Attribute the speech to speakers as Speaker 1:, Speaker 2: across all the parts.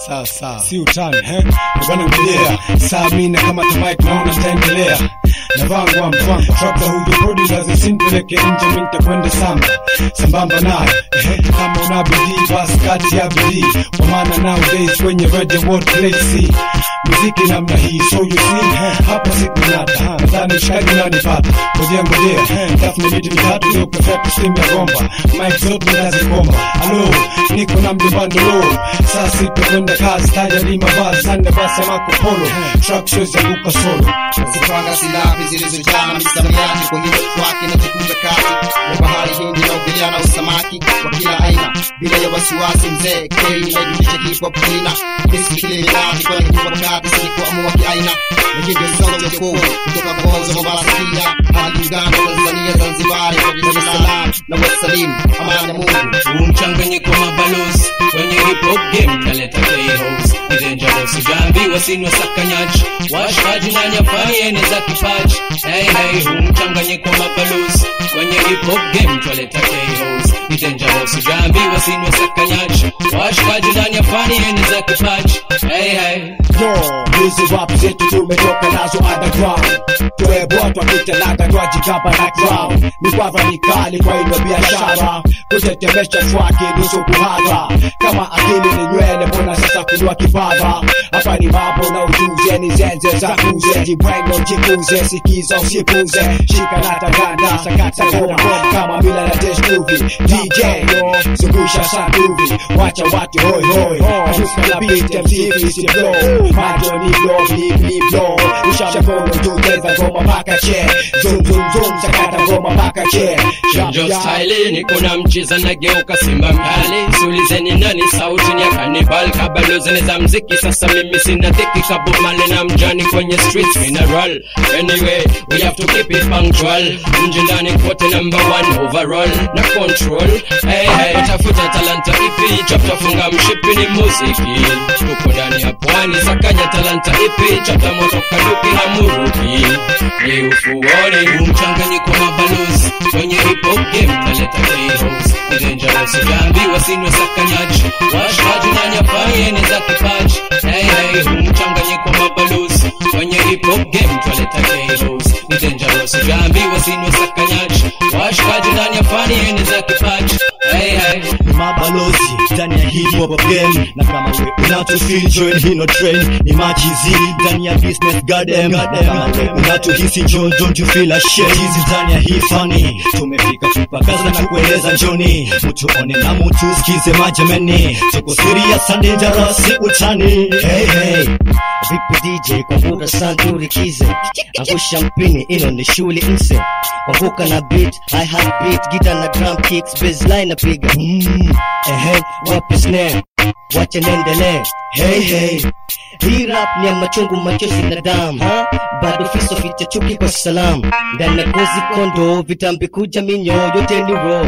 Speaker 1: sawa sawa, si utani he bwana, ngojea saa mina kama tamike, naona taendelea navangwa mfanga trapta hujo prodi lazisimpeleke nje, mi nitakwenda samba sambamba nayo ehe, kama una bidii basi kati ya bidii, kwa maana nowadays kwenye radio world play see muziki namna hii, so you see hapa sikunata, nadhani mshikaji unanipata, ngojea ngojea, tafuna miti mitatu ndio perfect steam ya gomba, mic zote nitazikoma, alo niko na mjomba lo saa sita kwenda kazi, taja ni mavazi sande basi Marco Polo, track shows ya buka solo
Speaker 2: Zipanga silabi zilizojaa misamiati kwenye wake na jikunja kati ya bahari Hindi na ugelea na usamaki wa kila aina bila ya wasiwasi. Mzee K inajulisha hip hop kina kisi kile minati kwa hip hop kati sikuamua kiaina lakini sauti ya kuu kutoka Kongo Mombasa pia hadi Uganda, Tanzania, Zanzibar, Dar es Salaam na West Salim. Amani ya Mungu
Speaker 3: huu mchanganyiko mabalozi kwenye hip hop game kaleta chaos ni dangerous jambi wasinwa sakanyaji washikaji na nyafani ene za kipaji hey hey huu mchanganyiko mabalozi kwenye hip hop game twaleta chaos ni dangerous jambi wasinwa sakanyaji washikaji na nyafani ene za kipaji hey hey
Speaker 4: Yo, hizi rap zetu tumetoka nazo underground tuebwa twakitalaga twajikapa na crown mikwava mikali kwa ino biashara kutetemesha swaki nusu kuhadha kama akili ni nywele mbona sasa kunua kipava hapa ni mambo na ujuze ni zenze za kuze jibwengo jikuze sikiza usipuze shika na taganda sakata goma kama mila na testuvi DJ zungusha sanduvi wacha watu hoi hoi Shuka na beat MTV si blow macho ni blow blip blip blow usha mkono juu cheza ngoma paka che zoom zoom zoom sakata ngoma paka che Jump,
Speaker 3: Chanjo
Speaker 4: jump.
Speaker 3: style niko na mchiza nageuka simba mkali siulizeni nani sauti ni ya kanibal kabalozeni za mziki sasa mimi sina dhiki kabumale na mjani kwenye streets mina roll anyway we have to keep it punctual nje ndani kote number one overall na control hey, hey. tafuta talanta ipi chaptafunga mshipi ni muziki tuko ndani ya pwani sakanya talanta ipi chapta moto kaduki hamuruki ni ufuoni huu mchanganyiko mabalozi kwenye hip hop game taleta chaos ni dangerous jambi wasinwe sakanyaji washikaji na nyafai ene za kipaji hey, hey, huu mchanganyiko mabalozi kwenye hip hop game taleta chaos ni dangerous jambi wasinwe sakanyaji washikaji na nyafani ene za kipaji hey, hey.
Speaker 5: ni mabalozi ndani ya hip hop game na kama we unatufeel join hino train ni machizi ndani ya business goddamn na kama we unatuhisi join don't you feel ashamed hizi ndani ya hii fani tumefika tupakaza na kueleza njoni mtuone na mtu sikize majameni tuko serious and dangerous si utani hey hey
Speaker 6: Vipi DJ kwa vuta santurikize angusha mpini ilo ni shuli mse kwavuka na beat hi hat beat gita na drum kicks baseline napiga mm, ehe wapi snare wacha niendelee hey hey hii rap ni ya machungu machozi na damu bado fiso ficha chuki kwa salam ndani ya kozi kondo vitambi kuja minyo yote ni raw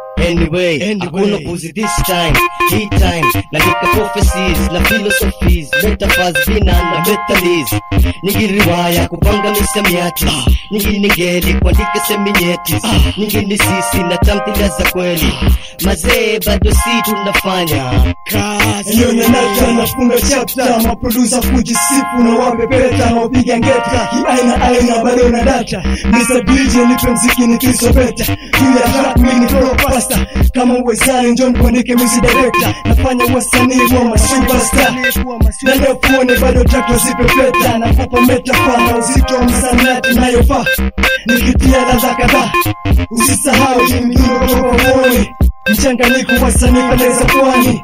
Speaker 6: Anyway, hakuna kuzi this time, hii time Nandika prophecies na philosophies Metaphors vina na metalis Nyingi riwaya kupanga misamiati Nyingi ningeli kuandika seminyeti Nyingi ni sisi na tamthilia za kweli Mazee bado si tunafanya
Speaker 7: Hiyo nyanata nafunga chapta maprodusa kujisifu na wapepeta na upiga ngeta kiaina aina bado na data Mr. DJ nipe mziki nikisopeta juu ya track mimi ni pro pasta kama uwezani njoni kuandike music director nafanya wasanii wa masuperstar na leo kuone bado track nazipepeta na kupa metafa na uzito wa msanati nayofaa nikitia ladha kadhaa usisahau hii mdundo kutoka moyoni mchanganyiko wa sanii pale za pwani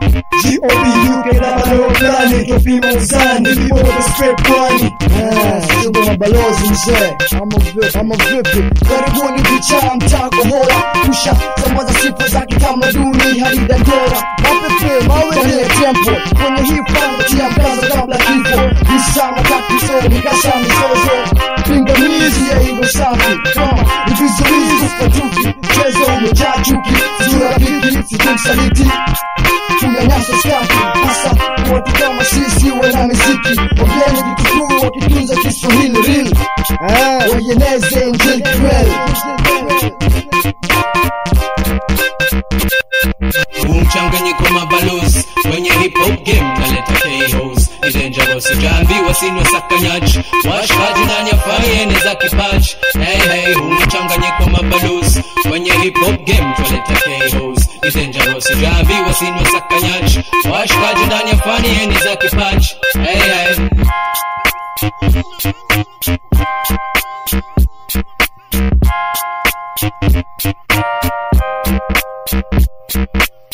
Speaker 7: GOP labda fulani topima uzani lipopo straight pwani
Speaker 8: Shingo mabalozi mzee ama vipi ama vipi karibuni vichaa mtako hora kusha sambaza sifa za kitamaduni hadi dandora mapepe mawe kwenye tempo kwenye hii fanga tia mkazo kabla kifo visana tatizo nikasha mizozo pingamizi ya hivyo safi kama ni vizuizi kufatuki mchezo umejaa chuki sijui rafiki sijui msaliti tunyanyasa skafi hasa watu kama sisi wana miziki wageni vitukuu wakitunza kiswahili real waeneze injili kweli
Speaker 3: huu mchanganyiko mabalozi kwenye hip hop game kaleta chaos sijaambiwa sinywe sakanyaji washikaji ndani ya fayene za kipaji hey, hey, huu mchanganyiko mabalozi kwenye hip hop game twaleta KOs ni dangerous sijaambiwa sinywe sakanyaji washikaji ndani ya fayene za kipaji hey, hey.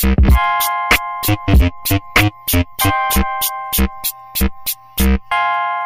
Speaker 9: Thank you.